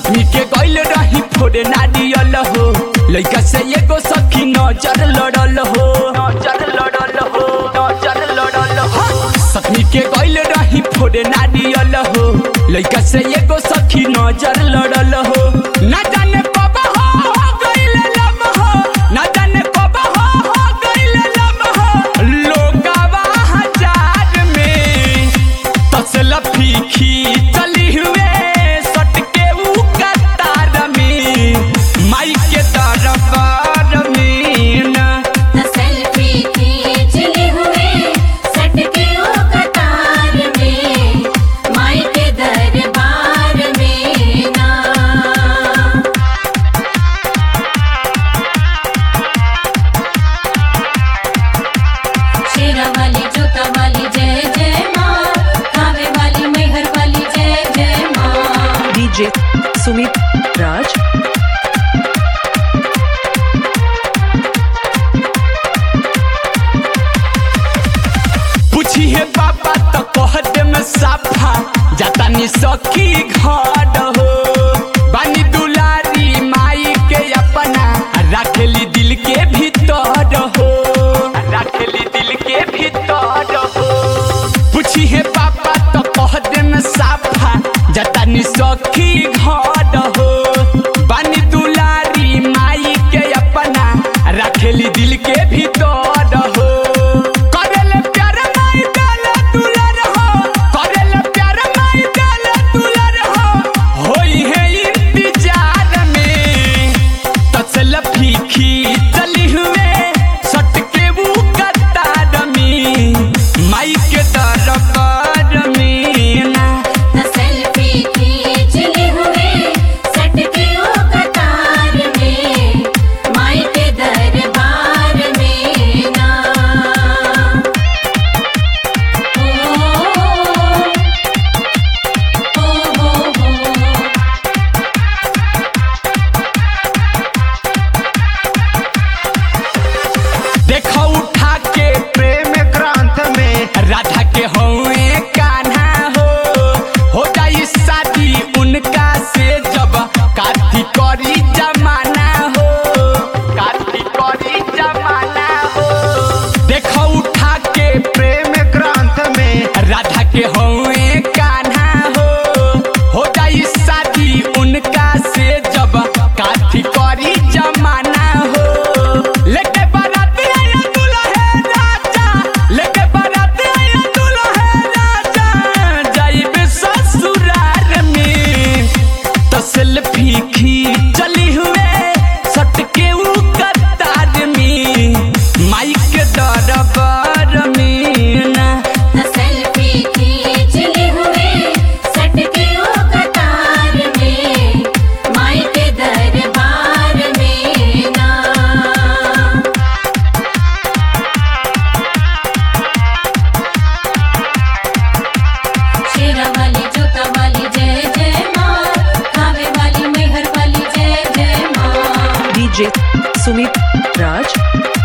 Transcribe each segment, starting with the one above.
सतमी के गइल रही फोड़े नारियल हो लइका से एगो सखी नजर लड़ल हो नजर लड़ल हो नजर लड़ल हो सतमी के गइल रही फोड़े नारियल हो लइका से एगो सखी नजर लड़ल हो ना जाने कब हो हो गइल लब हो ना जाने कब हो हो गइल लब हो लोगवा हजार में तसला फीकी चली हुए सटके ऊ कतार में माई के दरबार में ना सेल्फी खींचले हुए सटके ओ कतार में माई के दरबार में ना शेरा वाली जूता वाली जय जय माँ खावे वाली मेहर वाली जय जय माँ DJ Sumit Raj. पूछी है पापा तो कह दे में साफा जाता नी सखी घर हो बानी दुलारी माई के अपना रखेली दिल के भीतर हो रखेली दिल के भीतर हो पूछी है पापा तो कह दे में साफा जाता नी सखी घर हो बानी दुलारी माई के अपना रखेली दिल के भीतर हो करेले प्यार माई देले दुलर हो करेले प्यार माई देले दुलर हो होई है इंतजार में तसल फीकी चली हुए सटके वो कतार में माई के दरबार में ना सेल्फी खींचले हुए सटके ओ कतार में माई के दरबार में ना ओ हो हो हो देखो उठा के प्रेम क्रांत में राधा के हुए कान्हा हो हो जाई शादी उनका से जब काथी करी जमाना हो काथी करी जमाना हो देखो उठा के प्रेम क्रांत में राधा के हुए कान्हा हो हो जाई शादी उनका से जब काथी करी जमाना हो लेके बारात आया दुल्हे राजा लेके बारात आया दुल्हे राजा जाइबे ससुराल में तसल फीकी चली हुए सटके ऊ कतार में माई के दरबार में ना सेल्फी खींचले हुए सटके ओ कतार में माई के दरबार में ना शेरा वाली जूता वाली जय जय माँ खावे वाली मेहर वाली जय जय माँ DJ Sumit Raj.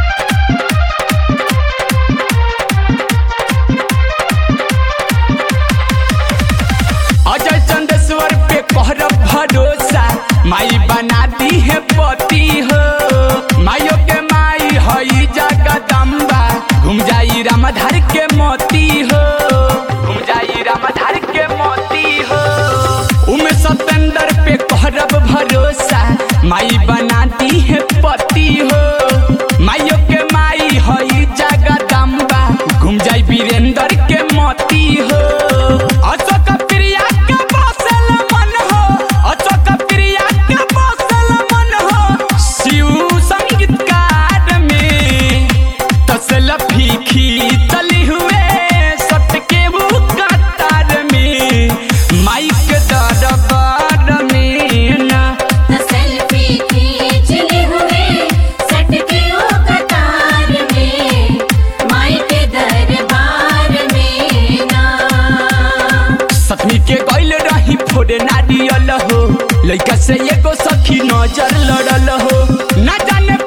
Ajay Chandeshwar पे कहर भरोसा माई बना दी है पति हो माइयो के माई हई जगदम्बा घूम जाई रामधार के मोती हो घूम जाई रामधार के मोती हो उमे सतेंद्र पे कहरब भरोसा माई बना दी है पति हो माइयो के माई हई जगदम्बा घूम जाई वीरेंद्र के मोती हो अशोक प्रिया के बसल मन हो अशोक प्रिया के बसल मन हो शिव संगीतकार में तसल फीकी चली हुए सटके वो कतार में माइक दरबार में ना सेल्फी खींचले हुए सटके ओ कतार में माई के दरबार में ना सतमी के गइल रही फोड़े नारियल हो लइका से एगो सखी नजर लड़ल हो ना जाने